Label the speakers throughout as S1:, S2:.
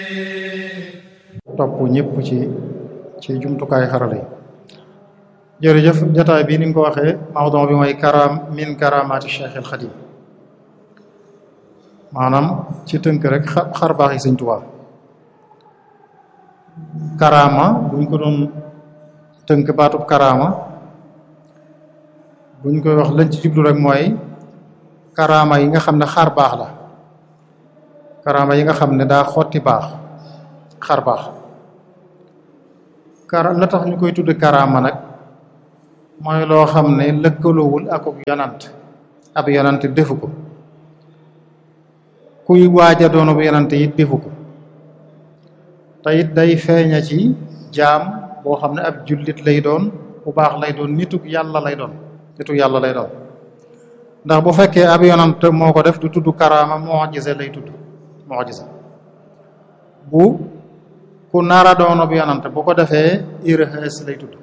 S1: topp ñëpp ci ci jumtukaay xarala yi jërëjëf jotaay bi ni nga ko waxee mawdon bi mooy karam min karamaati Cheikh al Xadim maanaam ci tënk rek xar baax yi Sëñ Tuubaa karama buñ ko doon tënk baatub karama buñ koy wax lañ ci jublu rek mooy karama yi nga xam ne xar baax la karama yi nga xam ne daa xotti baax xar baax kara la tax ñu koy tudd karama nag mooy loo xam ne lëkkaloowul ak yonant ab yonant defu ko kuy waaja doonu bu yonant it defu ko te it day feeña ci jaam boo xam ne ab jullit lay doon bu baax lay doon nitug yàlla lay doon nitug yàlla lay doon ndax bu fekkee ab yonant moo ko def du tudd karama mu'jiza lay tudd mu'jiza bu ku nara doonu bu yonant bu ko defee irhas lay tudd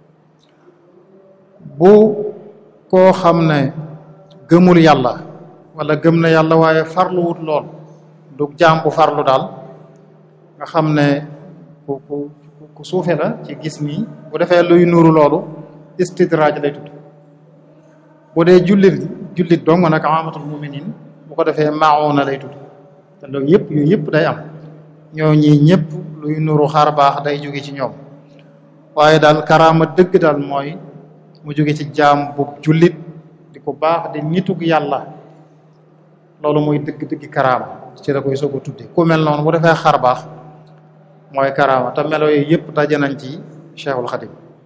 S1: bu koo xam ne gëmul yàlla wala gëm na yàlla waaye farluwut lool du jaam bu farlu daal nga xam ne ku ku ku suufe la ci gis nii bu defee luy nuuru loolu istidraaj lay tudd bu dee jullit jullit dong nag amatul muminin bu ko defee mauna lay tudd te loolu yëpp yooyu yëpp day am ñoo ñi ñëpp luy nuuru xar baax day jóge ci ñoom waaye daal karaama dëgg daal mooy mu jóge ci jaam bu jullit di ko baax di nitug yàlla loolu mooy dëgg-dëgg karaama ci la koy soog a tudde ku mel noonu bu defee xar baax mooy karaama te melo yooyu yëpp daje nañ ci Cheikhul Khadim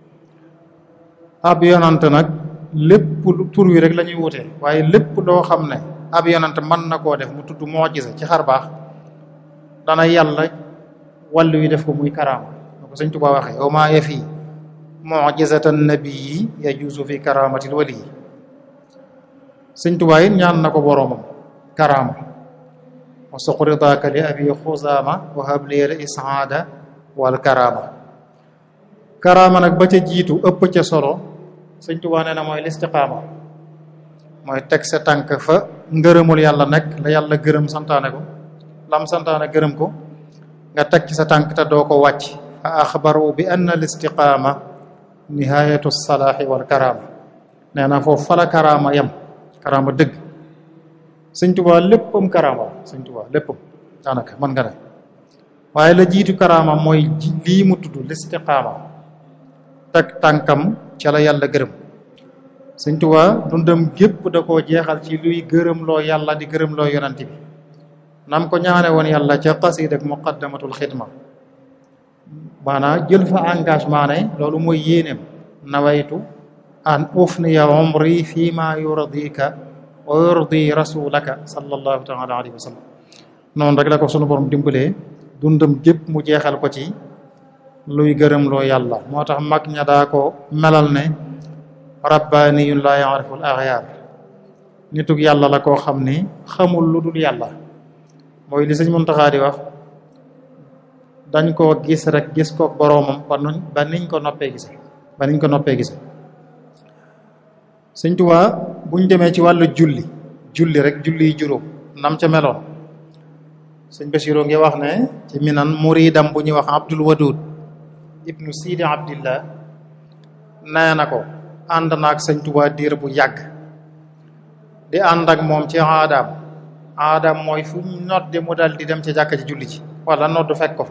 S1: ab yonant nag lépp tur wi rek la ñuy wute waaye lépp loo xam ne ab yonant mën na koo def mu tudd mu'jiza ci xar baax dana yàlla wàllu wi def ko muy karaama ko Sëñ Tuubaa waxee wa maa yafi mu'jizatan nabiyyi yajuuzu fi karamatil wali Sëñ Tuubaa it ñaan na ko boroomam karaama wa suqridaaka li abi xuzaama wa habli al isaada wal karaama karaama nag ba ca jiitu ëpp ca solo Sëñ Tuubaa nee na mooy listiqaama mooy teg sa tànk fa ngërëmul yàlla nekk la yàlla gërëm santaane ko lam santaane gërëm ko nga teg ci sa tànk te doo ko wàcc fa axbaru bi anna al istiqaama nihayatu salaaxi wal karaama nee na foofu fala karaama yem karaama dëgg sëñ tubaa léppam karaama la sëñ tubaa léppam daanaka mën nga ne waaye la jiitu karaama mooy lii mu tudd listiqaama teg tànkam ca la yàlla gërëm sëñ tubaa dundam gépp da koo jeexal ci luy gërëm loo yàlla di gërëm loo yonent bi nam ko ñaane woon yàlla ca xasiid ak muqaddamatul xidma maanaam jël fa engagement ne loolu mooy yéeneem nawaytu an ufniya umri fi ma yurdika wa yurdi rasulaka sallallahu taala alayhi wa sallam noonu rek la ko sunu borom dimbalee dundam gépp mu jeexal ko ci luy gërëm loo yàlla moo tax mag ña daa ko melal ne rabbaniyun la yaarifu al axyaar nitug yàlla la koo xam ni xamul lu dul yàlla mooy li sëñ Muntaxa di wax dañ koo gis rek gis ko boroomam ba nuñ ba niñ ko noppee gise ba niñ ko noppee gise sëñ Tuubaa buñ demee ci wàllu julli julli rek julli yi juróom nam ca meloon sëñ Basiru ngi wax ne ci minan muridam bu ñuy wax Abdul Wadud ibnu Sidi Abdillah nee na ko ànd naag sëñ Tuubaa diir bu yàgg di ànd ak moom ci aadaam aadaam mooy fu ñu nodde mu dal di dem ca jàkka ci julli ci wala nodd fekk ko fa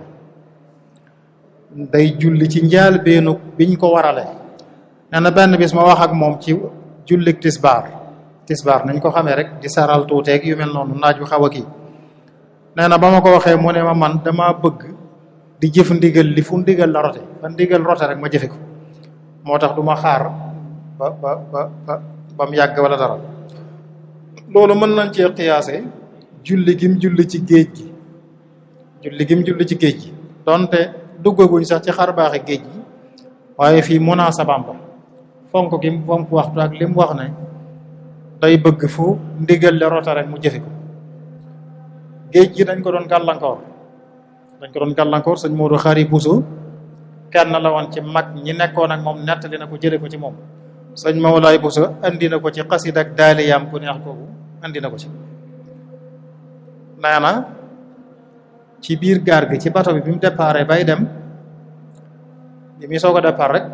S1: day julli ci njaal beenu biñ ko warale nee na benn bis ma wax ak moom ci jullik tisbaar tisbaar nañ ko xamee rek di saral tuuteeg yu mel noonu naaj bi xaw a kii nee na ba ma ko waxee mu ne ma man dama bëgg di jëf ndigal li fu ndigal la rote ba ndigal rote rek ma jëfe ko moo tax du ma xaar ba ba ba ba ba mu yàgg wala dara loolu mën nañ cee xiyaase julli gim julli ci géej gi julli gim julli ci géej gi donte duggaguñ sax ci xar baaxi géej gi waaye fii munaasabam ba fonk gi fonk waxtu ak li mu wax ne day bëgg fu ndigal le rota rek mu jëfe ko géej gi dañ ko doon gàllankoor dañ ko doon gàllankoor sëñ Modou Xari Bousso kenn la woon ci mag ñi nekkoon ak moom nettali na ko jële ko ci moom sëñ Mawlaay Bousso andi na ko ci xasid ak daaliyaam ku neex kooku andi na ko ci nee na ci biir gaar gi ci bato bi bi mu déparé bay dem bi muy soog a départ rek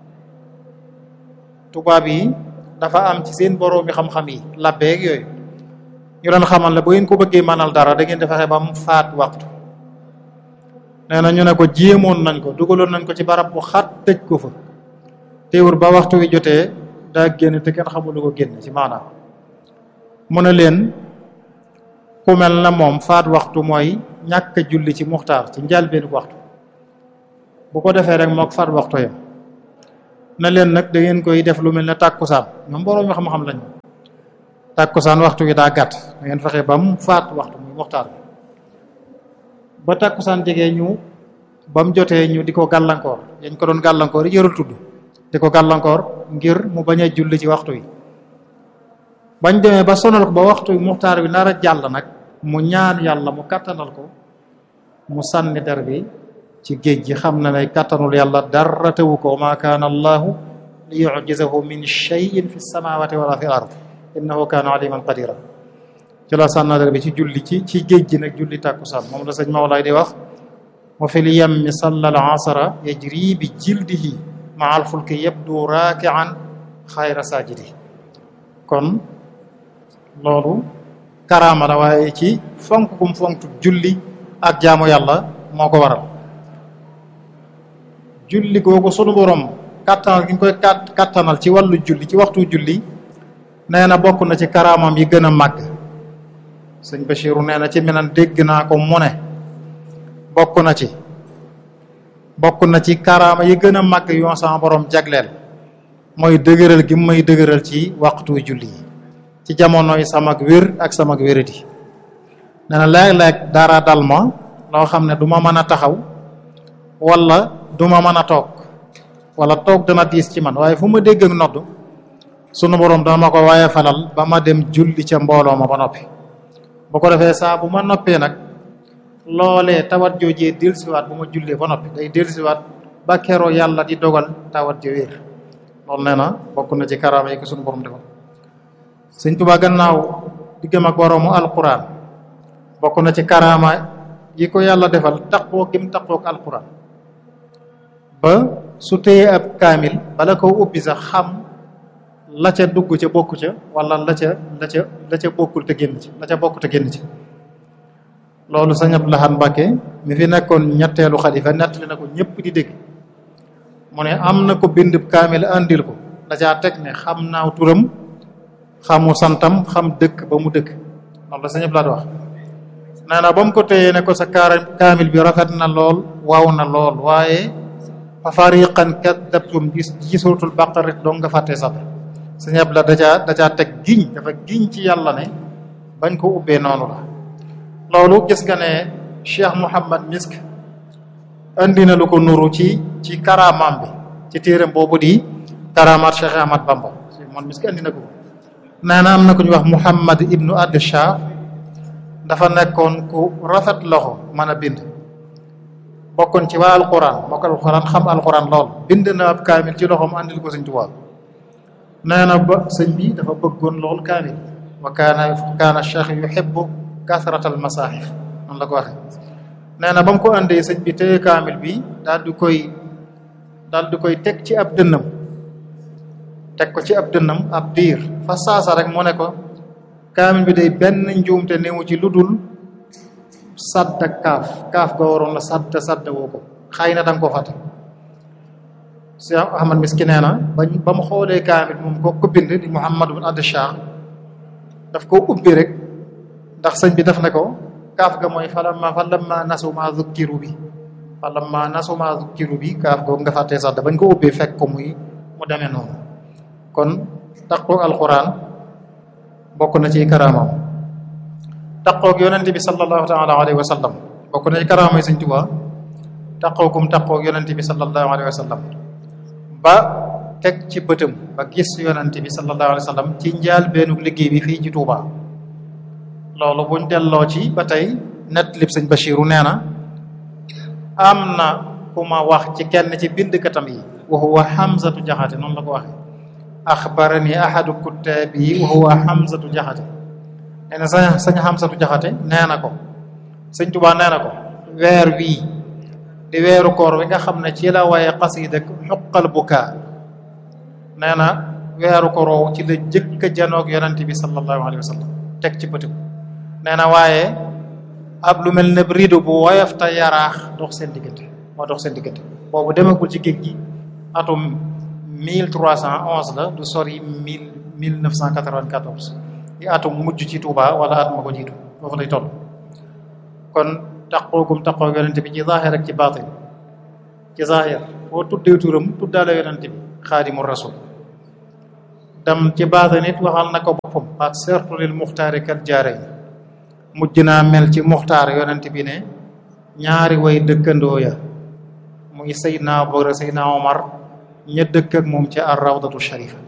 S1: tubaab yi dafa am ci seen boroomi xam-xam yi labbeeg yooyu ñu doon xamal la bu ngeen ko bëggee manal dara da ngeen di fexe ba mu faat waxtu nee na ñu ne ko jéemoon nañ ko dugaloon nañ ko ci barab bu xat tëj ko fa teewul ba waxtu wi jotee daa génn te kenn xamul lu ko génn ci maanaam mu ne leen ku mel na moom faat waxtu mooy ñàkk a julli ci muxtaar ci njëlbéenu waxtu bu ko defee rek mook faat waxtu yam na leen nag da ngeen koy def lu mel ne tàkkusaan ñoom boroom xam-xam lañu tàkkusaan waxtu wi daa gàtt da ngeen fexe ba mu faat waxtu muy muxtaar bi ba tàkkusaan jegee ñu ba mu jotee ñu di ko gàllankoor yañ ko doon gàllankoor yi jërul tudd di ko gàllankoor ngir mu bañ a julli ci waxtu wi bañ demee ba sonal ko ba waxtu wi muxtaar bi nar a jàll nag mu ñaan yàlla mu kattanal ko mu sànni der bi ci géej gi xam na ne kattanul yàlla dara tewu ko ma kaana allahu li yujizahu min shay'in fi samawati wala fi ard innahu kaana aliman qadira ci la sànna der bi ci julli ci ci géej gi nag julli tàkkusaan moom la sëñ Mawlaay di wax wa fi lyammi salla al asra yajri bi jildihi maa al fulki yabdu raakian xayra sajidi kon loolu karaama la waaye ci fonk kum fonk julli ak jaamu yàlla moo ko waral julli googu sunu borom kattanal gi ñu koy kattanal ci wàllu julli ci waxtu julli nee na bokk na ci karaamam yi gën a màgg sëñ Bachiru nee na ci menan dégg naa ko mu ne bokk na ci bokk na ci karaama yi gën a màgg yoo sama borom jagleel mooy dëgëral gi may dëgëral ci waxtu julli yi ci jamonoy samak wér ak samak wéradi nee na léeg-léeg dara dal ma loo xam ne du ma mën a taxaw wala du ma mën a toog wala toog dana diis ci man waaye fu ma dégg ak nodd sunu borom dana ma ko waaye falal ba ma dem julli ca mbooloo ma ba noppi bu ko defee saa bu ma noppee nag loolee tawat joojee dellusiwaat bu ma jullee ba noppi day dellusiwaat ba keroo yàlla di dogal tawat jo wér loolu nee na bokk na ci karaama yi ko sunu borom defal sëñ Tuubaa gannaaw diggam ak boroomu alquran bokk na ci karaama yi ko yàlla defal taqoo gim taqook alquran ba su téyee ab kaamil bala ko ubbi sax xam la ca dugg ca bokku ca wala la ca la ca la ca bokkul te génn ci la ca bokk te génn ci loolu sëñ Abdou Lahad Mbacke mi fi nekkoon ñetteelu xalifa nettali na ko ñëpp di dégg mu ne am na ko bind kaamil andil ko da caa teg ne xam naaw turam xamu santam xam dëkk ba mu dëkk loolu la sëñ Abdou Lahad wax nee na ba mu ko téyee ne ko sa kaara kaamil bi rafet na lool waaw na lool waaye fa fariqan kadabtum gis ci suratul baqara dong nga fàttee sax sëñ Abdou Lahad da caa da caa teg giñ dafa giñ ci yàlla ne bañ ko ubbee noonu la loolu gis nga ne Cheikh Mouhamad Misk andi na lu ko nuru ci ci karaamaam bi ci téeram boobu di karamaat Cheikh Ahmad Bamba moom Misk andi na ko nee na am na ku ñu wax Mouhamad ibnu Ad Shah dafa nekkoon ku rafet loxo mën a bind bokkoon ci waa alquran moo ko alquran xam alquran lool bind na ab kaamil ci loxoom andil ko sëñ Tuubaa nee na ba sëñ bi dafa bëggoon lool kaamil wa kaana kaana cheikh yuhibbu kasratal masaahif noonu la ko waxee nee na ba mu ko andee sëñ bi téye kaamil bi daal di koy daal di koy teg ci ab dënnam teg ko ci ab dënnam ab diir fa saasa rek mu ne ko kaamil bi day benn njuumte néewu ci lu dul sadd ak kaaf kaaf ga waroon la sadd sadd woo ko xëy na danga ko fàtte Cheikh Ahmad Miski nee na bañ ba mu xoolee kaamil moom ko ko bind di Muhammad bin Ad Shah daf ko ubbi rek ndax sëñ bi daf ne ko kaaf ga mooy falamma falamma nasu ma zukkiru bi falamma nasu ma zukkiru bi kaaf googu nga fàttee sax da bañ ko ubbee fekk ko muy mu demee noonu kon taqoog alquran bokk na ci karaamam taqoog yonente bi sallallahu taala alayhi wa sallam bokk na ci karaamay sëñ Tuubaa taqoogum taqoog yonente bi sallallahu alayhi wa sallam ba teg ci bëtam ba gis yonente bi sallallahu alayhi wa sallam ci njaal beenu liggéey bi fii ci Tuubaa loolu buñ delloo ci ba tey net lib sëñ Bachiru nee na am na ku ma wax ci kenn ci bindkatam yi wa huwa Hamzatu Jaxate noonu la ko waxe axbarani ahadu kuttaabi yi wa huwa Hamzatu Jaxate nee na sañ sañ Hamzatu Jaxate nee na ko sëñ Tuubaa nee na ko weer wii di weeru koor wi nga xam ne ci la waaye xasida xuqal bukaa nee na weeru koor woowu ci la jëkk a janoog yonente bi sallallahu alayhi wa sallam teg ci bëtëm nee na waaye ab lu mel ne rido bu woyof te yaraax dox seen diggante moo dox seen diggante boobu demagul ci géej gi atum 1311 la du sori 1994 di atum mujj ci Touba wala at ma ko jiitu foofu lay toll kon taqoogum taqoo yonente bi ci zaahir ak ci baatin ci zaahir boo tuddee turam tuddaale yonente bi xaadimu rasul dam ci baatin it waxal na ko boppam ak surtout lil muxtaari kat jaare mujj naa mel ci muxtaar yonente bi ne ñaari way dëkkandoo ya muy Seydina Abubakar Seydina Omar ña dëkk ak moom ci ar rawdatu sharifa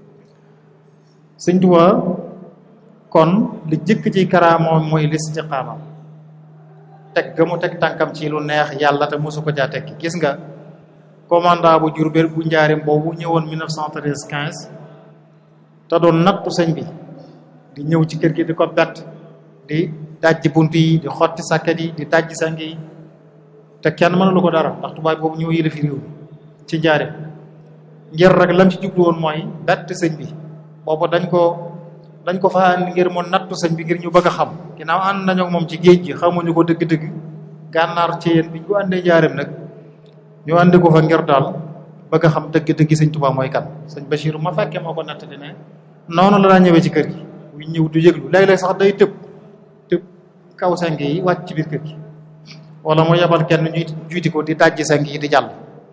S1: sëñ Tuubaa kon li jëkk ci karaamoom mooy listiqaama teg ga mu teg tànkam ci lu neex yàlla te mosu ko jaa tekki gis nga commandant bu Jurbel bu njaarim boobu ñëwoon 1913 15 te doon nattu sëñ bi di ñëw ci kër gi di ko bett di dajji bunt yi di xotti sàkket yi di dajji sang yi te kenn mënalu ko dara ndax tubaab boobu ñëw yële fi réew ci njaarim ngir rek lam ci jublu woon mooy bett sëñ bi boobu dañ ko dañ ko fa andi ngir mu nattu sëñ bi ngir ñu bëgg a xam ginnaaw ànd nañu moom ci géej gi xamuñu ko dëgg-dëgg gànnaar ci yéen bi ñu ko àndee njaareem nag ñu andi ko fa ngir daal bëgg a xam dëgg-dëgg sëñ Tuubaa mooy kan sëñ Bachir ma fekkee moo ko natt di ne noonu la daa ñëwee ci kër gi bu ñëw du yëglu léeg-léeg sax day tëb tëb kaw seng yi wàcc ci biir kër gi wala mu yebal kenn ñuy juyti ko di dajji seng yi di jàll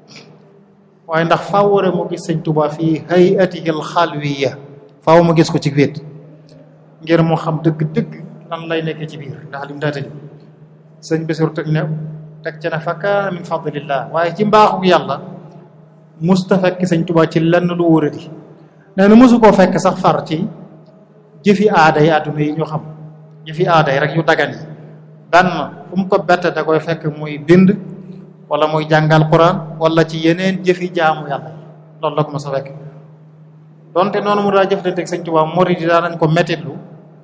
S1: waaye ndax faaw war a mu gis sëñ Tuubaa fii hayatihil xalwiya faaw mu gis ko ci wéet ngir mu xam dëgg-dëgg lan lay nekkee ci biir ndax lim daa tëj sëñ Basiru teg ne teg ca ne fa kaana min fadlillah waaye ci mbaaxu yàlla musta fekk sëñ Tuubaa ci lenn lu wóoradi nee na mosu koo fekk sax far ci jëfi aada yi àdduna yi ñu xam jëfi aada yi rek yu dagan yi benn fu mu ko bette da koy fekk muy bind wala muy jàngal Quran wala ci yeneen jëfi jaamu yàlla yi loolu la ko mos a fekk donte noonu mu daa jëflanteeg sëñ Tuubaa murid yi daa nañ ko mettitlu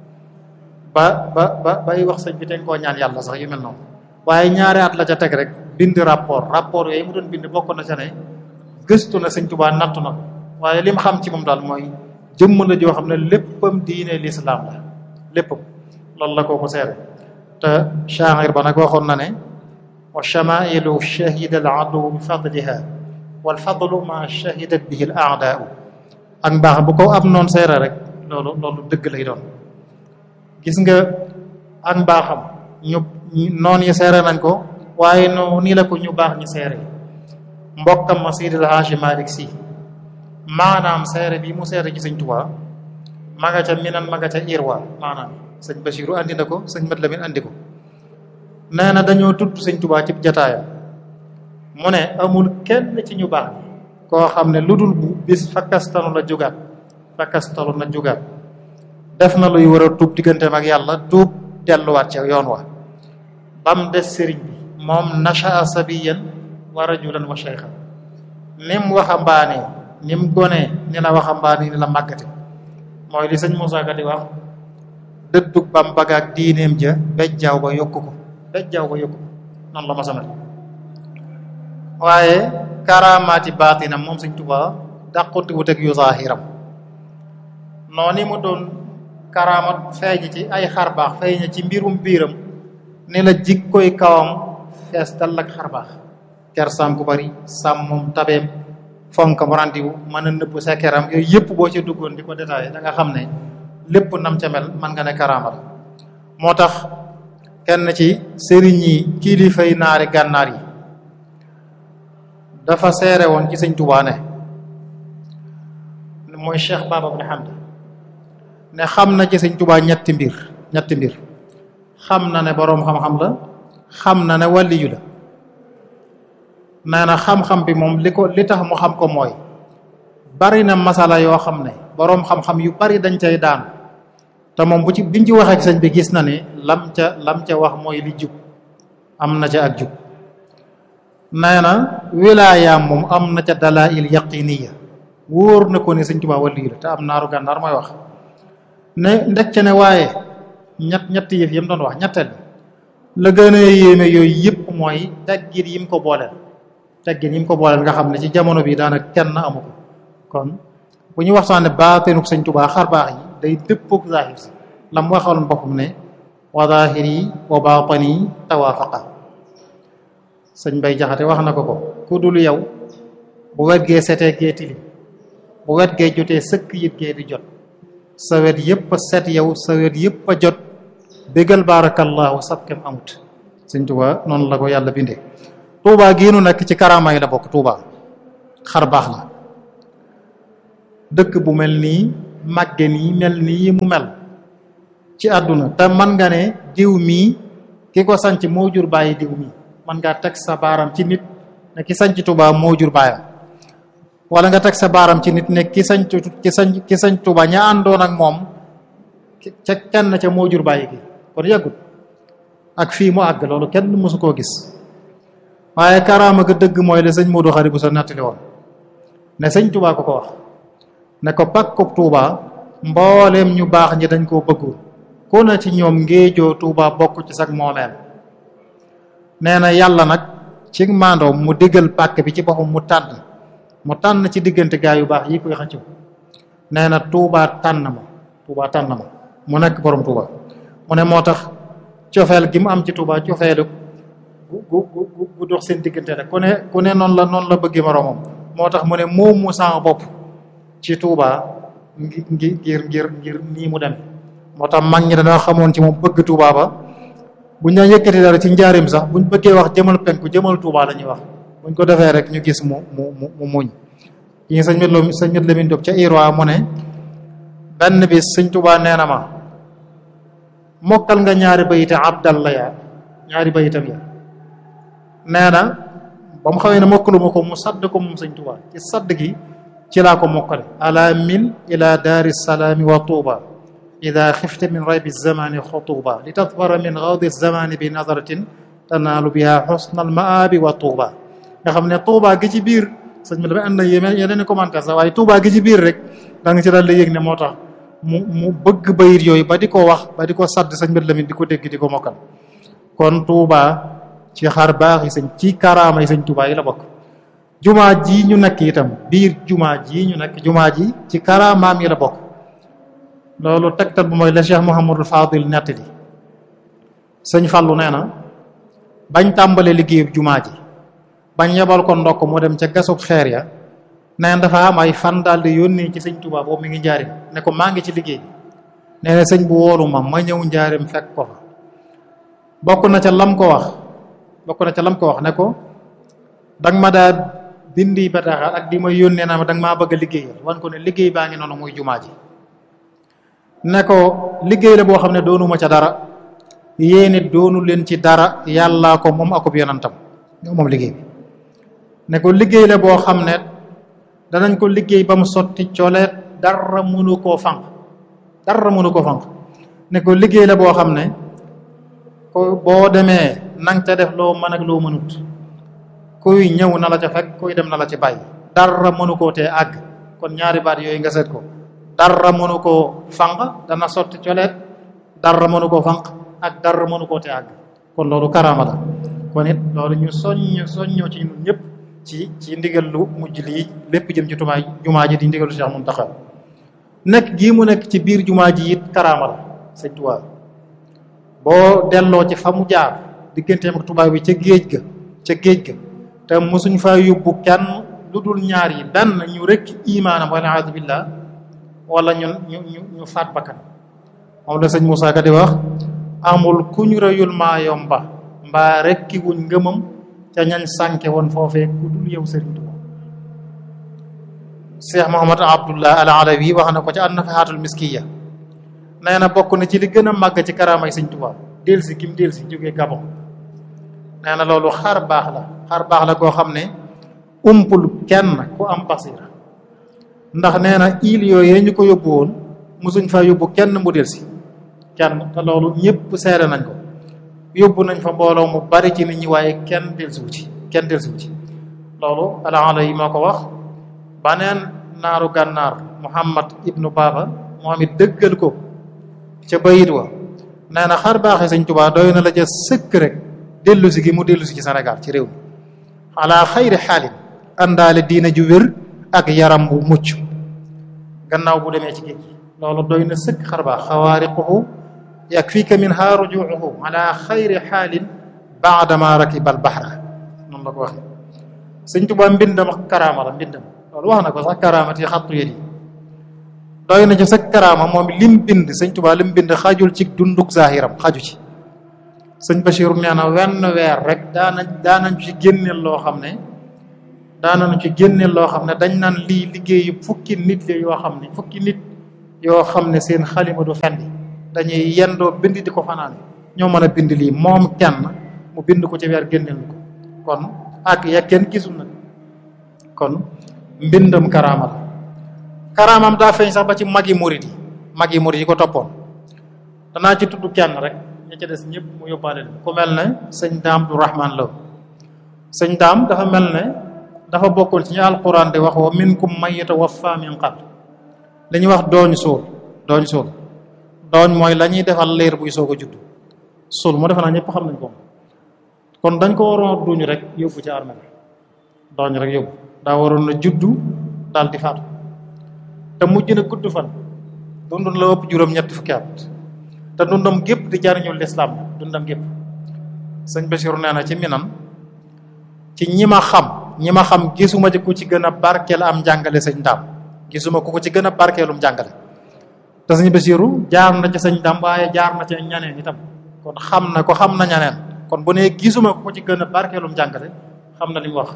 S1: ba ba ba bay wax sëñ bi te koo ñaan yàlla sax yu mel noonu waaye ñaari at la ca teg rek bind rapport rapport yooyu mu doon bind bokk na ca ne gëstu na sëñ Tuubaa nattu na ko waaye li mu xam ci moom daal mooy jëmm la joo xam ne léppam diine lislaam la léppam loolu la kooku seere te shaa'ir ba nag waxoon na ne wa shamailu shahida al adu bi fadliha wal fadlu ma shahidat bihi al a'daa'u ak mbaax bu ko am noon seere rek loolu loolu dëgg lay doon gis nga ak mbaaxam ñu noon yi seere nañ ko waaye no nii la ko ñu baax ñi seere mbokkam ma Seydil Haaji Malick Sy maanaam seere bi mu seere ci sëñ Tuubaa ma nga ca minan ma nga ca irwa maanaam sëñ Basiru andi na ko sëñ Mat Lamin andi ko nee na dañoo tudd sëñ Tuubaa ci jataayam mu ne amul kenn ci ñu baax koo xam ne lu dul bu bis fakkastanu la jugaat fakkastalu na jugaat def na luy war a tuub digganteem ak yàlla tuub delluwaat ca yoon wa bam des sëriñ bi moom nashaa sabiyan wa rajulan wa shaykhan nim waxambaane nim gonee ni la waxambaane ni la màggate mooy li sëñ Moussa Ka di wax dëddug bam bagaak diineem ja bejjaaw ba yokku ko bejjaaw ba yokku ko noonu la ma samet waaye karaamaati baatinam moom sëñ Tuubaa dàqonte wut ak yu zaahiram noonu mu doon karaamat feeñ ci ay xar baax feeñ ci mbirum biiram ni la jikkoy kawam fees dal ak xar baax kersaam ku bari sàmmum tabeem fonkam randiwu mën a nëbb sekkeram yooyu yëpp boo ci duggoon di ko détaillé da nga xam ne lépp nam ca mel man nga ne karaama la moo tax kenn ci sëriñ yi kilifay naari gànnaar yi dafa seere woon ci sëñ Tuubaa ne mooy Cheikh Baba Ibn Hamd ne xam na ci sëñ Tuubaa ñetti mbir ñetti mbir xam na ne boroom xam-xam la xam na ne wàlliyu la nee na xam-xam bi moom li ko li tax mu xam ko mooy bari na masala yoo xam ne boroom xam-xam yu bari dañ cay daan te moom bu ci biñ ci waxee sëñ bi gis na ne lam ca lam ca wax mooy li jub am na ca ak jub nee na wilaayaam moom am na ca dalail yaqiniya wóor na ko ne sëñ Tuubaa waliyu la te am naaru gànnaar mooy wax ne ndek ca ne waaye ñett ñett yëf yam doon wax ñetteel la gën a yéeme yooyu yëpp mooy teggin yi mu ko booleel teggin yi mu ko booleel nga xam ne ci jamono bi daanaka kenn amu ko kon bu ñu waxtaane baatinuk sëñ Tuubaa xar baax yi day dëppook zaahir si la mu waxaloon boppam ne wa zaahiri wa baatini tawaafaqa sëñ Bay Jaxate wax na ko ko ku dul yow bu wet gee setee gee tilim bu wet gee jotee sëkk yit gee di jot sa wet yëpp a set yow sa wet yëpp a jot bégal barakallahu sabkem amut sëñ Tuubaa noonu la ko yàlla bindee Tuubaa giinu nekk ci karaama yi la bokk Tuubaa xar baax la dëkk bu mel nii màgge nii mel nii mu mel ci àdduna te man nga ne diw mii ki ko sanc moo jur bàyyi diw mii man ngaa teg sa baaram ci nit ne ki sanc Tuubaa moo jur baayam wala nga teg sa baaram ci nit ne ki sanc ki sanc ki sanc Tuubaa ña àndoon ak moom ca kenn ca moo jur bàyyi gi kon yàggut ak fii mu àgg loolu kenn mësu koo gis waaye karaama ga dëgg mooy la sëñ Modou Xari bu sa nettali woon ne sëñ Tuubaa ko ko wax ne ko pakkub Tuubaa mbooleem ñu baax ñi dañ koo bëggul ku na ci ñoom ngéejoo Tuubaa bokk ci sag moomeel nee na yàlla nag ci maandoom mu diggal pàkk bi ci boppam mu tànn mu tànn ci diggante gaa yu baax yi koy xëccoo nee na Tuubaa tànn ma Tuubaa tànn ma mu nekk borom Tuubaa mu ne moo tax cofeel gi mu am ci Tuubaa cofeelu gu gu gu gu dox seen diggante rek ku ne ku ne noonu la noonu la bëggee moroomam moo tax mu ne moom mu sama bopp ci Tuubaa ngi ngir ngir ngir nii mu dem moo tax mag ñi dañoo xamoon ci moom bëgg Tuubaa ba buñ daan yëkkati dara ci njaarim sax buñ bëggee wax jëmal penku jëmal Tuubaa la ñuy wax buñ ko defee rek ñu gis mu mu mu mu muñ yi sëñ mit lo sëñ mit Lamin Jóob ca Irwa mu ne benn bis sëñ Tuubaa nee na ma mokkal nga ñaari bayite abdallah ya ñaari bayitam ya nee na ba mu xawee ne mokkalu ma ko mu sadd ko moom sëñ Tuubaa ci sadd gi ci laa ko mokkale ala mil ila daari salaami wa tuuba ida xifte min raybi zamani xutuba li tadfara min gawdi zamani bi nadaratin tanaalu biha xusna al maabi wa tuuba nga xam ne tuuba gi ci biir sëñ bi dama ànd na yeneen i commentaire sax waaye tuuba gi ci biir rek da nga ci daal di yëg ne moo tax mu mu bëgg bayit yooyu ba di ko wax ba di ko sadd sëñ bi Lamin di ko dégg di ko mokkal kon tuuba ci xar baax yi sëñ ci karaama yi sëñ tuuba yi la bokk jumaa ji ñu nekk itam biir jumaa ji ñu nekk jumaa ji ci karaamaam yi la bokk loolu tegtal bu mooy la Cheikh Mouhamadul Fadil nettali sëñ Fallou nee na bañ tàmbalee liggéeyub jumaa ji bañ yebal ko ndokk mu dem ca gasub xeer ya neen dafa am ay fan daal di yónnee ci sëñ Touba boobu mi ngi njaarim ne ko maa ngi ci liggéey bi nee na sëñ bu wóolu ma ma ñëw njaarim fekk ko fa bokk na ca lam ko wax bokk na ca lam ko wax ne ko danga ma daa bindi bataaxal ak di ma yónnee naa ma danga maa bëgg a liggéeyal wan ko ne liggéey baa ngi noonu muy jumaa ji ne ko liggéey la boo xam ne doonuma ca dara yéen it doonu leen ci dara yàllaa ko moom akub yonantam ñoo moom liggéey bi ne ko liggéey la boo xam ne danañ ko liggéey ba mu sotti coleet dara mënu koo fànq dara mënu koo fànq ne ko liggéey la boo xam ne ko boo demee nang ca def loo mën ak loo mënut kuy ñëw na la ca fekk kuy dem na la ci bàyyi dara mënu koo tee àgg kon ñaari baat yooyu nga seet ko dara mënu koo fànq dana sotti coleet dara mënu koo fànq ak dara mënu koo tee àgg kon loolu karaama la kon it loolu ñu soññ soññoo ci ñun ñëpp ci ci ndigal lu mujj lii lépp jëm ci tumaay jumaa ji di ndigalu Cheikh Muntaxa nekk gii mu nekk ci biir jumaa ji it karaama la sëñ Tuubaa boo delloo ci fa mu jaar digganteem ak tubaab bi ca géej ga ca géej ga te mosuñ fa yóbbu kenn lu dul ñaar yi benn ñu rekk imaanam wala aadu billah wala ñun ñu ñu ñu faat bakkan moom la sëñ Moussa Ka di wax amul ku ñu rëyul maa yomba mbaa rekki wuñ ngëmam ca ñañ sànke woon foofee ku dul yow sëriñ Tuubaa Cheikh Mouhamad Abdullah al Alawi wax na ko ca an-Nafahatul Miskiya nee na bokk na ci li gën a màgg ci karaamay sëñ Tuubaa delsi kim delsi jógee Gabon nee na loolu xar baax la xar baax la koo xam ne umpul kenn ku am basira ndax nee na il yooyee ñu ko yóbbu woon mosuñ fa yóbbu kenn mu delsi kenn te loolu ñëpp seere nañ ko yóbbu nañ fa mbooloo mu bari ci nit ñi waaye kenn delsiwu ci kenn delsiwu ci loolu alaala yi moo ko wax baneen naaru gànnaar muhammad ibnu baba moom it dëggal ko ca bayit wa nee na xar baaxee sëñ Tuubaa doy na la ca sëkk rek dellu si gi mu dellu si ci Sénégal ci réew mi ala xayri xaalin àndaale diina ju wér ak yaram bu mucc gannaaw bu demee ci géej gi loolu doy na sëkk xar baax xawaariquhu yakfika minha rujuuhu ala xayri xaalin baadama rakiba al bahra noonu la ko waxee sëñ Tuubaa mbindam ak karaama la mbindam loolu wax na ko sax karaamati xattu yéen yi doy na ci sa karaama moom lim bind sëñ Tuubaa lim bind xajul ci dunduk zahiram xaju ci sëñ Bachir nee na wenn weer rek daanañ daanañ ci génneel loo xam ne daanañu ci génneel loo xam ne dañ naan lii liggéeyu fukki nit la yoo xam ne fukki nit yoo xam ne seen xalima du fendi dañuy yendoo bind di ko fanaan ñoo mën a bind lii moom kenn mu bind ko ci weer génneel ko kon ak ya kenn gisul nag kon mbindam karaama la karaamam daa feeñ sax ba ci magi murid yi magi murid yi ko toppoon danaa ci tudd kenn rek ña ca des ñëpp mu yóbbaale leen ku mel ne sëñ daam du rahman la sëñ daam dafa mel ne dafa bokkoon ci ñu alquran di wax wa minkum man yatawaffa min qabl li ñuy wax dooñ suul dooñ suul dooñ mooy la ñuy defal leer buy soog a judd suul mu defe naa ñëpp xam nañ ko kon dañ ko waroon a duñu rek yóbbu ci armée dooñ rek yóbbu daa waroon na juddu daal di faatu te mujj na gudd fan dund la ëpp juróom-ñetti fukki at te dundam gépp di jariñul lislaam dundam gépp sëñ Bachir nee na ci minan ci ñi ma xam ñi ma xam gisuma ci ku ci gën a barkeel am njàngale sëñ daam gisuma ku ko ci gën a barkeelum njàngale te sëñ Bachiru jaar na ci sëñ daam waaye jaar na ci ñaneen itam kon xam na ko xam na ñaneen kon bu nee gisuma ku ko ci gën a barkeelum njàngale xam na li mu wax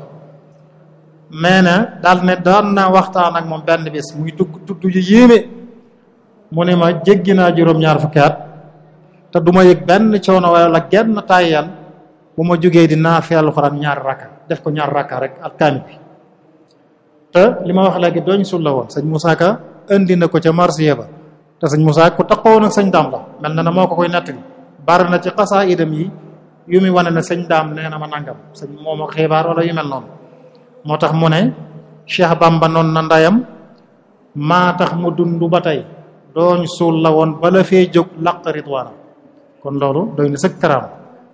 S1: mais na daal ne daan naa waxtaan ak moom benn bis muy tugg tudd yu yéeme mu ne ma jéggi naa juróom-ñaar fukki at te du ma yëg benn coono wala genn tàyyal bu ma jógee di naafee alxuraan ñaari rakka def ko ñaari rakka rek ak kaamil bi te li ma wax léegi dooñ sul la woon sëñ Moussa Ka indi na ko ca marsiya ba te sëñ Moussa ku taxawoon ak sëñ daam la mel na ne moo ko koy nettali bari na ci xasaa idam yi yu muy wane ne sëñ daam nee na ma nangam sëñ moom ak xibaar wala yu mel noonu moo tax mu ne Cheikh Bamba noon na ndayam maa tax mu dund ba tey dooñ suul la woon bala fee jóg laq ridwaana kon loolu doy na sëkk karaam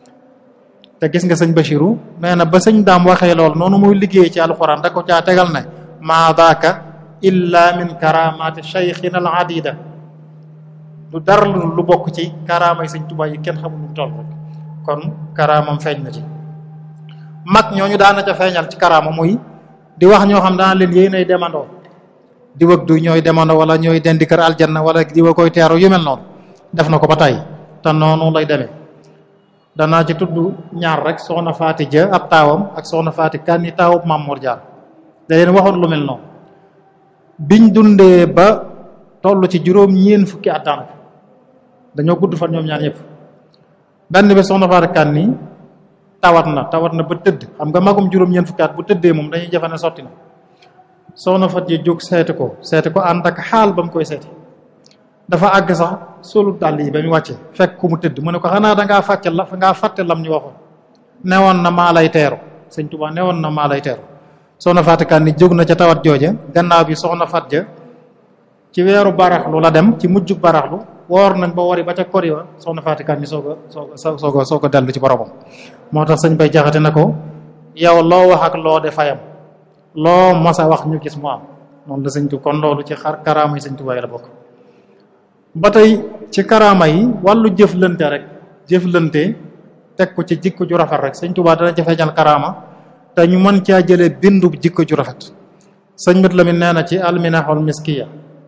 S1: te gis nga sëñ Bachiru nee na ba sëñ daam waxee lool noonu muy liggéey ci alxuraan da ko caa tegal ne maa daaka illa min karamaati cheikhina al adida du dara lu bokk ci karaamay sëñ Tuubaa yi kenn xamul lu toll rek kon karaamam feeñ na ci mag ñooñu daana ca feeñal ci karaama muy di wax ñoo xam daana leen yéen ay demandoo di wëg du ñooy demandoo wala ñooy dendi kër aljanna wala di wa koy teeru yu mel noonu def na ko ba tey te noonu lay demee danaa ci tudd ñaar rek soxna faati ja ab taawam ak soxna faati kan ni taawub Maam Mor Jaar da leen waxoon lu mel noonu biñ dundee ba toll ci juróom ñeen fukki at daanaka dañoo gudd fan ñoom ñaar ñëpp benn bi soxna faati kan ni tawat na tawat na ba tëdd xam nga magum juróom ñeen fukki at bu tëddee moom dañuy jafe ne sotti na soxna fat ji jóg seeti ko seeti ko ànd ak xaal ba mu koy seeti dafa àgg sax solu dàll yi ba mu wàcce fekk ku mu tëdd mu ne ko xanaa dangaa fàcce la ngaa fàtte lam ñu waxoon newoon na maa lay teeru sëñ Tuubaa newoon na maa lay teeru soxna Faatikaan ni jóg na ca tawat jooja gannaaw bi soxna fat ja ci weeru baraxlu la dem ci mujjug baraxlu woor nañ ba wari ba ca kori wa soxna Faatikaan ni soog a soog a soog a soog a dellu ci boromam moo tax sëñ bay jaxate na ko yow loo wax ak loo de fayam loo mos a wax ñu gis mu am noonu la sëñ tu kon loolu ci xar karaama yi sëñ Tuubaa yi la bokk ba tey ci karaama yi wàllu jëflante rek jëflante teg ko ci jikko ju rafet rek sëñ Tuubaa dana ca feeñal karaama te ñu mën caa jëlee bindu jikko ju rafet sëñ Mat Lamin nee na ci alminaxol miskiya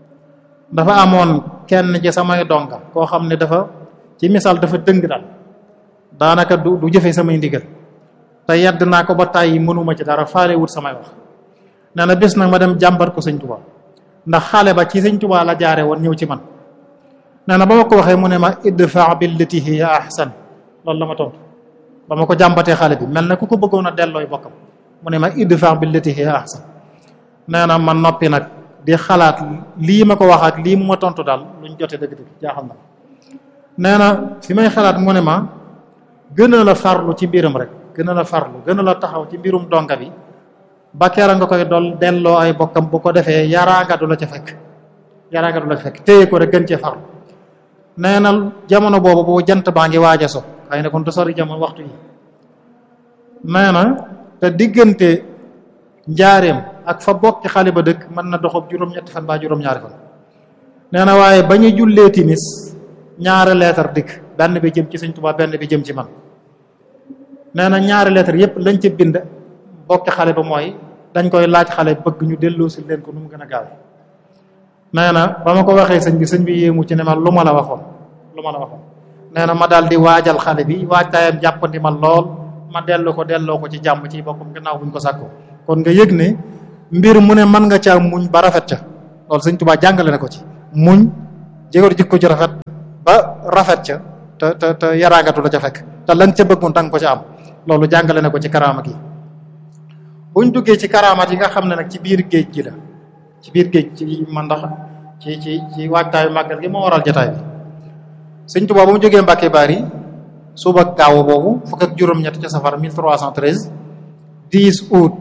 S1: dafa amoon kenn ci samay donga koo xam ne dafa ci misaal dafa dëng daal daanaka du du jëfe samay ndigal te yedd naa ko ba tàyyi mënuma ci dara faale wut samay wax nee na bés nag ma dem jàmbat ko sëñ Tuubaa ndax xale ba ci sëñ Tuubaa la jaare woon ñëw ci man nee na ba ma ko waxee mu ne ma idfa billati hiya ahsan loolu la ma tontu ba ma ko jàmbatee xale bi mel na ku ko bëggoon a dellooy bokkam mu ne ma idfa billati hiya ahsan nee na ma noppi nag di xalaat lii ma ko wax ak lii mu ma tontu daal luñ jote dëgg-dëgg jaaxal na nee na fi may xalaat mu ne ma gën a la farlu ci mbiram rek gën a la farlu gën a la taxaw ci mbirum donga bi ba keera nga koy dol delloo ay bokkam bu ko defee yaraanga du la ca fekk yaraanga du la ca fekk téye ko rek gën cee farlu nee na jamono boobu boo jant baa ngi waaj a so xëy na kon du sori jamono waxtu yi nee na te diggante njaareem ak fa bokki xale ba dëkk mën na doxob juróom-ñetti fan baa juróom-ñaari fan nee na waaye ba ñu jullee timis ñaari leetar dikk benn bi jëm ci sëñ Tuubaa benn bi jëm ci man nee na ñaari leetar yépp lañ ca bind bokki xale ba mooy dañ koy laaj xale bëgg ñu delloo si leen ko nu mu gën a gaaw nee na ba ma ko waxee sëñ bi sëñ bi yéemu ci ne ma lu ma la waxoon lu ma la waxoon nee na ma daal di waajal xale bi waajtaayam jàppandi ma lool ma dellu ko delloo ko ci jàmm ci boppam gannaaw buñ ko sàkko kon nga yëg ne mbir mu ne mën nga caa muñ ba rafet ca loolu sëñ Tuubaa jàngale na ko ci muñ jéego jikko ci rafet ba rafet ca te te te yaraangatu la ca fekk te lan ca bëggoon danga ko ca am loolu jàngale na ko ci karaama gi buñ duggee ci karaamat yi nga xam ne nag ci biir géej gi la ci biir géej ci man ndax ci ci ci waajtaayu màggal gi moo waral jotaay bi sëñ Tuubaa ba mu jógee Mbàkke Bari suba gaaw boobu fukk ak juróom-ñett ci safar 1313 10 août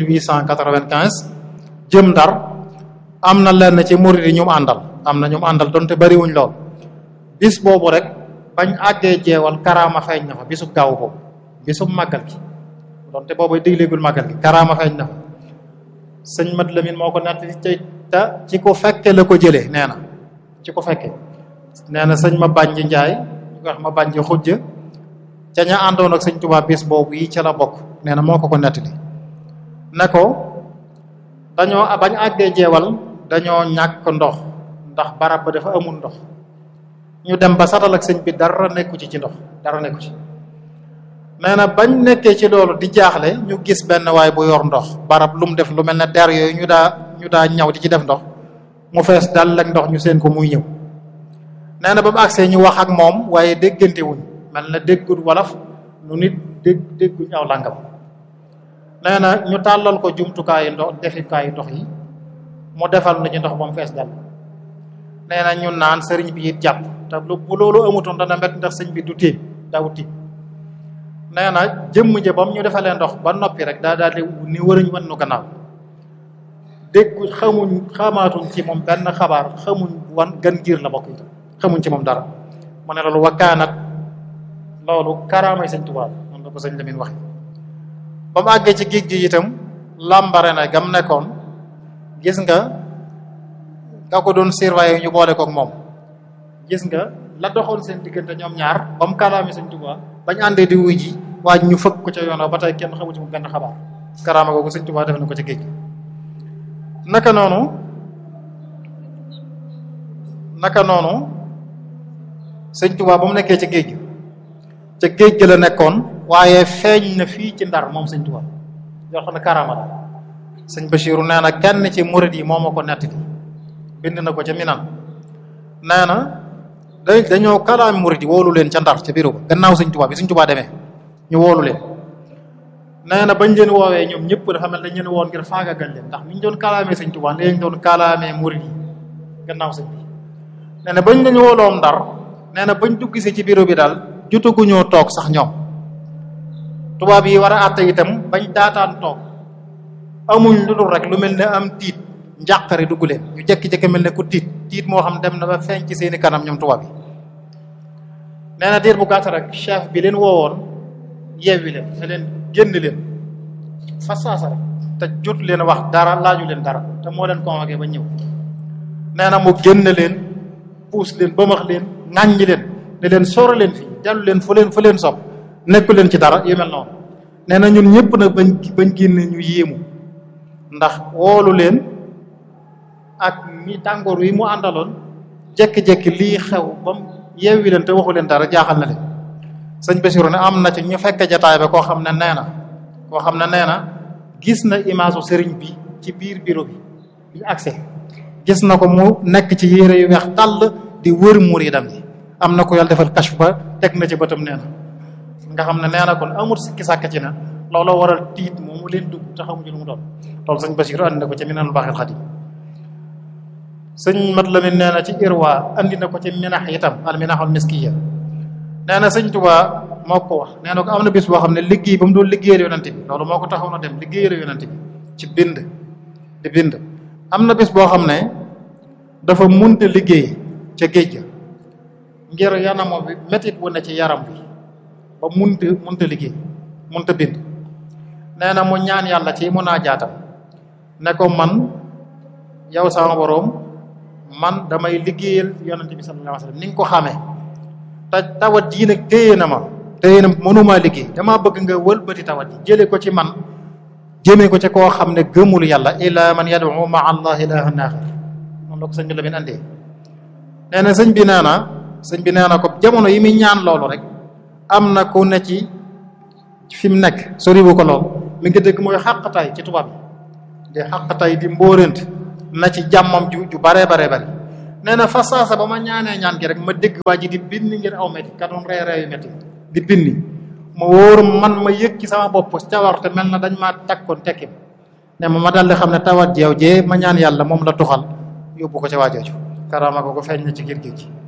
S1: 1895 jëm Ndar am na lenn ci murid yi ñu mu àndal am na ñu mu àndal donte bariwuñ lool bis boobu rek bañ àggee jeewal karaama feeñ na fa bisub gaaw boobu bisub màggal gi donte boobu digleegul màggal gi karaama feeñ na fa sëñ Mat Lamin moo ko nett ci te ci ko fekke la ko jëlee nee na ci ko fekke nee na sëñ ma bànj njaay ñu ko wax ma bànj xujja ca ña àndoon ak sëñ Tuubaa bis boobu yi ca la bokk nee na moo ko ko nettali ne ko dañoo bañ àggee jeewal dañoo ñàkk ndox ndax barab ba dafa amul ndox ñu dem ba satal ak sëñ bi dara nekku ci ci ndox dara nekku ci nee na bañ nekkee ci loolu di jaaxle ñu gis benn waay bu yor ndox barab lu mu def lu mel ne der yooyu ñu daa ñu daa ñaw di ci def ndox mu fees dal ak ndox ñu seen ko muy ñëw nee na ba mu agsee ñu wax ak moom waaye déggante wuñ mel na déggul wolof nu nit dégg dégguñ aw làngam nee na ñu tàllal ko jumtukaayu ndox defikaayu ndox yi mu defal nañu ndox ba mu fees dal nee na ñu naan sëriñ bi it jàpp te lu bu loolu amutoon dana met ndax sëñ bi du tiim daawut tiim nee na jëmm ja bam ñu defalee ndox ba noppi rek daa daal di ni wërëñ wan nu gannaaw déggu xamuñ xamaatuñ ci moom benn xabaar xamuñ wan gan giir la bokk itam xamuñ ci moom dara mu ne loolu wakkaanat loolu karaamay sëñ Tuubaa noonu la ko sëñ Lamin wax ba mu àggee ci géej gi itam làmbare na gam nekkoon gis nga nga ko doon surveiller ñu boole kook moom gis nga la doxoon seen diggante ñoom ñaar ba mu kalaami sëñ Tuubaa bañ àndee di wuy ji waaj ñu fëkk ko ca yoon ba tey kenn xamu ci mu benn xabaar karaama googu sëñ Tuubaa def na ko ca géej gi naka noonu naka noonu sëñ Tuubaa ba mu nekkee ci géej gi ca géej gi la nekkoon waaye feeñ na fii ci ndar moom sëñ Tuubaa yoo xam ne karaama la sëñ Bachiru nee na kenn ci murid yi moo ma ko nettali bind na ko ca Minan nee na da dañoo kalaami murid yi woolu leen ca ndar ca bureau ba gannaaw sëñ Tuubaa bi sëñ Tuubaa demee ñu woolu leen nee na bañ leen woowee ñoom ñëpp dafa mel dañ leen woon ngir faagagal leen ndax niñ doon kalaamee sëñ Tuubaa ni lañ doon kalaamee murid yi gannaaw sëñ bi nee na bañ lañu wooloom ndar nee na bañ dugg si ci bureau bi daal jotaguñoo toog sax ñoom tubaab yi war a àtte itam bañ daataan toog amuñ lu dul rek lu mel ne am tiit njàqare dugg leen ñu jekki-jekki mel ne ku tiit tiit moo xam dem na ba feeñ ci seeni kanam ñoom tubaab yi nee na diir bu gàtt rek chef bi leen woowoon yeewi leen ne leen génn leen fa saasa rek te jot leen wax dara laaju leen dara te moo leen convoqué ba ñëw nee na mu génn leen puus leen bëmax leen ŋàññi leen ne leen sóora leen fii dellu leen fu leen fu leen sopp nekku leen ci dara yu mel noonu nee na ñun ñëpp nag bañ bañ génne ñu yéemu ndax woolu leen ak mi tàngoor wi mu àndaloon jekki-jekki lii xew ba mu yeewi leen te waxu leen dara jaaxal na leen sëñ Bassirou ne am na ci ñu fekk jataay ba koo xam ne nee na koo xam ne nee na gis na image sëriñ bi ci biir bureau bi bi accès gis na ko mu nekk ci yére yu weex tàll di wër muridam yi am na ko yàlla defal kashf ba teg na ci bëtam nee na nga xam ne nee na kon amul sikki sàkk ci na looloo waral tiit moomu leen dugg te xamuñu lu mu doon loolu sëñ Bassirou andi na ko ci Minanul Baaxil Xadim sëñ Mat Lamin nee na ci Irwa andi na ko ci minax itam al minaxul miskiya nee na sëñ Tuubaa moo ko wax nee na ko am na bis boo xam ne liggéey ba mu doon liggéeyal yonante bi loolu moo ko taxaw na dem liggéeyal yonante bi ci bind di bind am na bis boo xam ne dafa munte liggéey ca géej ga ngir yanamo bi métit wu ne ci yaram bi ba munta munta liggéey munta bind nee na mu ñaan yàlla ci munajaatam ne ko man yow sama boroom man damay liggéeyal yonente bi sallallahu alayhi wasallam ni nga ko xamee te tawat jii nag téye na ma téye na mënumaa liggéey damaa bëgg nga wëlbati tawat ji jële ko ci man jëmee ko ci koo xam ne gëmul yàlla ila man yad'u ma allah ilahan axar moom la ko sëñ bi la min andee nee na sëñ bi nee na sëñ bi nee na ko jamono yi muy ñaan loolu rek am na ku ne ci fi mu nekk soriwu ko lool mi ngi dëgg mooy xàqataay ci tubaab yi di xàqataay di mbóorent na ci jàmmam ju ju baree baree bari nee na fa saasa ba ma ñaanee ñaan gi rek ma dégg waa ji di binni ngir aw métti ka doon ree ree yu métti di binni ma wóor man ma yëg ci sama bopp cawarte mel na dañ maa takkoon tekkim ne ma ma daldi xam ne tawat jeew jee ma ñaan yàlla moom la tuxal yóbbu ko ci waajooju karaama ko ko feeñ na ci giir géej gi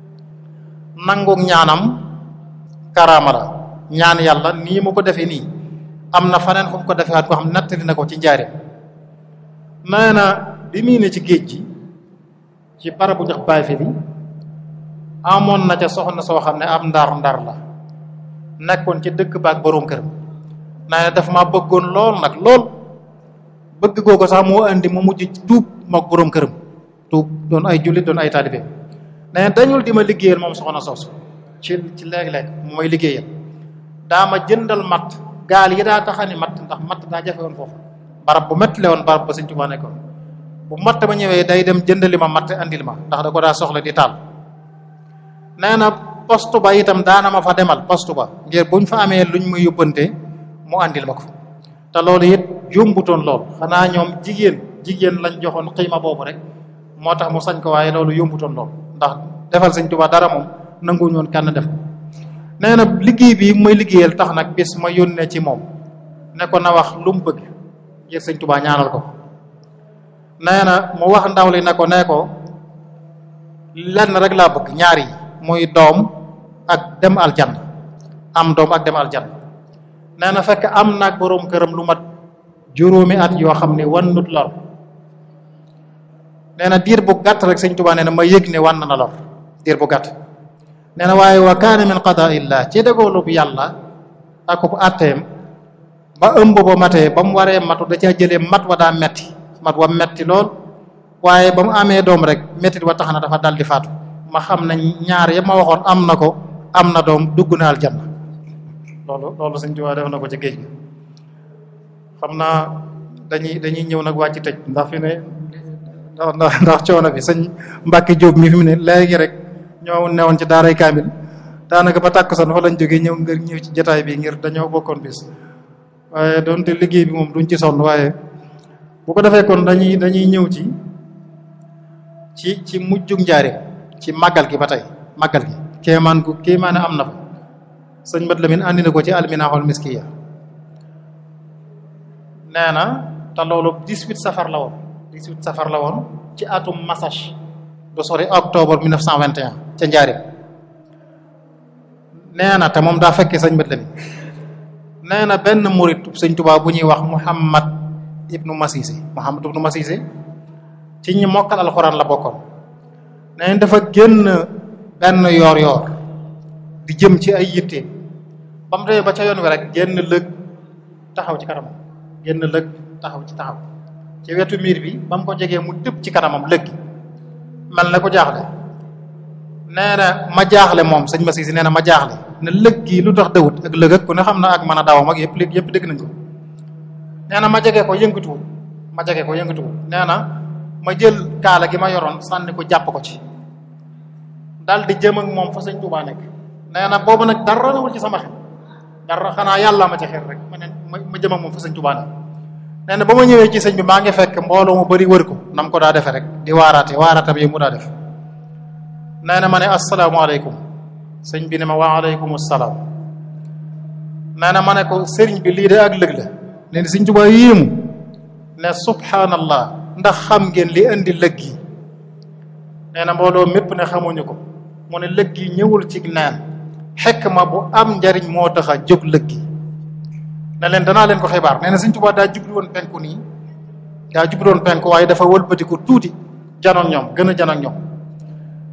S1: nangook ñaanam karaama la ñaan yàlla nii mu ko defee nii am na faneen fu mu ko defee waat ko xam nattali na ko ci njaareem nee na bi muy ne ci géej gi ci barabu jox baay fi bi amoon na ca soxna soo xam ne ab ndar ndar la nekkoon ci dëkk baak boroom këram nee na daf ma bëggoon lool nag lool bëgg googu sax moo andi mu mujj tuub mook boroom këram tuub doon ay jullit doon ay taalibe nee na dañul di ma liggéeyal moom soxna soosu ci ci léeg-léeg mu may liggéeyal daa ma jëndal matt gaal yi daa taxani matt ndax matt daa jafe woon foofu barab bu métti la woon barab ba Sëñ Tuubaa nekkoon bu matt ba ñëwee day dem jëndali ma matt andil ma ndax da ko daa soxla di taal nee na poste ba itam daana ma fa demal poste ba ngir buñ fa amee luñ ma yóbbante mu andil ma ko te loolu it yombutoon lool xanaa ñoom jigéen jigéen lañ joxoon xiima boobu rek moo tax mu sañ ko waaye loolu yombutoon lool ndax defal Sëñ Tuubaa dara moom nanguwuñu woon kenn def nee na liggéey bi may liggéeyal tax nag bis ma yónnee ci moom ne ko na wax lu mu bëgg ngir Sëñ Tuubaa ñaanal ko nee na mu wax ndaw li ne ko nee ko lenn rek laa bëgg ñaar yi muy doom ak dem aljanna am doom ak dem aljanna nee na fekk am naag boroom këram lu mat juróomi at yoo xam ne wannut lor nee na diir bu gàtt rek Sëñ Tuubaa nee na ma yëg ne wan na lor diir bu gàtt nee na waaye wa kaana min qadaa illah ci dëggoolu bu yàlla ak bu àtteem ba ëmb ba matee ba mu waree matu da caa jëlee mat wa daa metti mat wa metti lool waaye ba mu amee doom rek mettit wa tax na dafa dal di faatu ma xam ne ñaar ya ma waxoon am na ko am na doom dugg na aljanna loolu loolu Sëñ Tuubaa def na ko ci géej gi xam naa dañuy dañuy ñëw nag wàcc tëj ndax fi ne ndax ndax coono bi sëñ Mbàkke Jóob mi fi mu ne léegi rek ñoo newoon ci daaray kaamil daanaka ba tàkkusaan fa lañ jógee ñëw ngir ñëw ci jataay bi ngir dañoo bokkoon bis waaye doonte liggéey bi moom duñ ci sonn waaye bu ko defee kon dañuy dañuy ñëw ci ci ci mujjug njaareem ci màggal gi ba tey màggal gi kéemaan gu kéemaan am na fa sëñ Mat Lamin andi na ko ci alminaaxul miskiya nee na te loolu 18 safar la woon 18 safar la woon ci atum masach du sori octobre 1921 ca njaareem nee na te moom daa fekkee sëñ Mat Lamin nee na benn murit sëñ Tuubaa bu ñuy wax Muhammad ibnu Masise Muhammad ibnu Masise ci ñi mokkal alxuraan la bokkoon nee dafa génn benn yoor yoor di jëm ci ay yitte ba mu demee ba ca yoon wi rek génn lëg taxaw ci kanamam génn lëg taxaw ci taxaw ci wetu miir bi ba mu ko jegee mu tëb ci kanamam lëg gi mel na ko jaaxle nee na ma jaaxle moom sëñ Masise nee na ma jaaxle ne lëg gi lu tax dawut ak lëg ak ku ne xam na ak mën a dawam ak yëpp léegi yëpp dégg nañ ko nee na ma jege ko yëngatuwul ma jege ko yëngatuwul nee na ma jël kaala gi ma yoroon sànni ko jàpp ko ci dal di jëm ak moom fa sëñ Tuubaa nekk nee na boobu nag dara nawul ci sama xel dara xanaa yàlla ma ci xel rek ma ne ma jëm ak moom fa sëñ Tuubaa nekk nee na ba ma ñëwee ci sëñ bi maa ngi fekk mbooloo mu bari wër ko nam ko daa defee rek di waaraate waaraatam yi mu daa def nee na ma ne asalaamaaleykum sëñ bi ne ma wa aleykum salaam nee na ma ne ko sëriñ bi lii de ak lëg la nee na sëñ Tuubaa yéemu ne subhanallah ndax xam ngeen li indi lëg yi nee na mbooloo mépp ne xamuñu ko mu ne lëg yi ñëwul ci naan xekk ma bu am njariñ moo tax a jóg lëg yi ne leen danaa leen ko xibaar nee na sëñ Tuubaa daa jublu woon penku nii daa jublu woon penku waaye dafa wëlbatiku tuuti janoon ñoom gën a janoon ñoom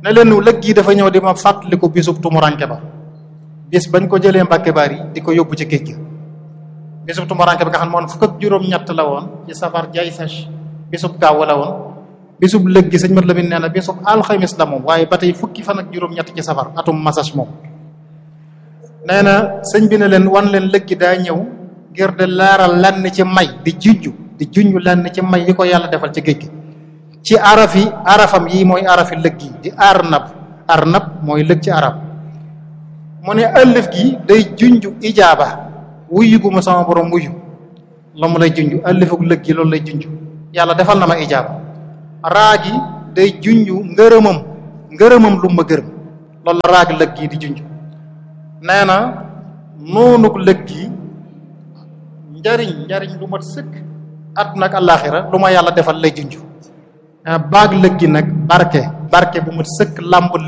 S1: ne leen lëg gi dafa ñëw di ma fàttaliku bisub tumuranke ba bis bañ ko jëlee Mbàkke Bari di ko yóbbu ci géej gi bisub tumuranke ba nga xam ne moom fukk ak juróom-ñett la woon ci safar jay sach bisub gaaw la woon bisub lëg gi sëñ mat Lamin nee na bisub alxamis la moom waaye ba tey fukki fan ak juróom-ñett ci safar atum masach moom nee na sëñ bi ne leen wan leen lëg gi daa ñëw ngir de laaral lenn ci may di junj di junj lenn ci may yi ko yàlla defal ci géej gi ci arafi arafam yi mooy arafi lëg gi di arnab arnab mooy lëg ci arab mu ne ëllëf gi day junj ijaaba wuyu gu ma sama borom wuyu la mu lay junj ëllëfuk lëg gi loolu lay junj yàlla defal na ma ijaaba raa gi day junj ngërëmam ngërëmam lu ma gërëm loolu la raag lëg gi di junj nee na noonuk lëg gi njariñ njariñ lu mat sëkk àdduna ak àllaaxira lu ma yàlla defal lay junj baag lëg gi nag barke barke bu mat sëkk làmb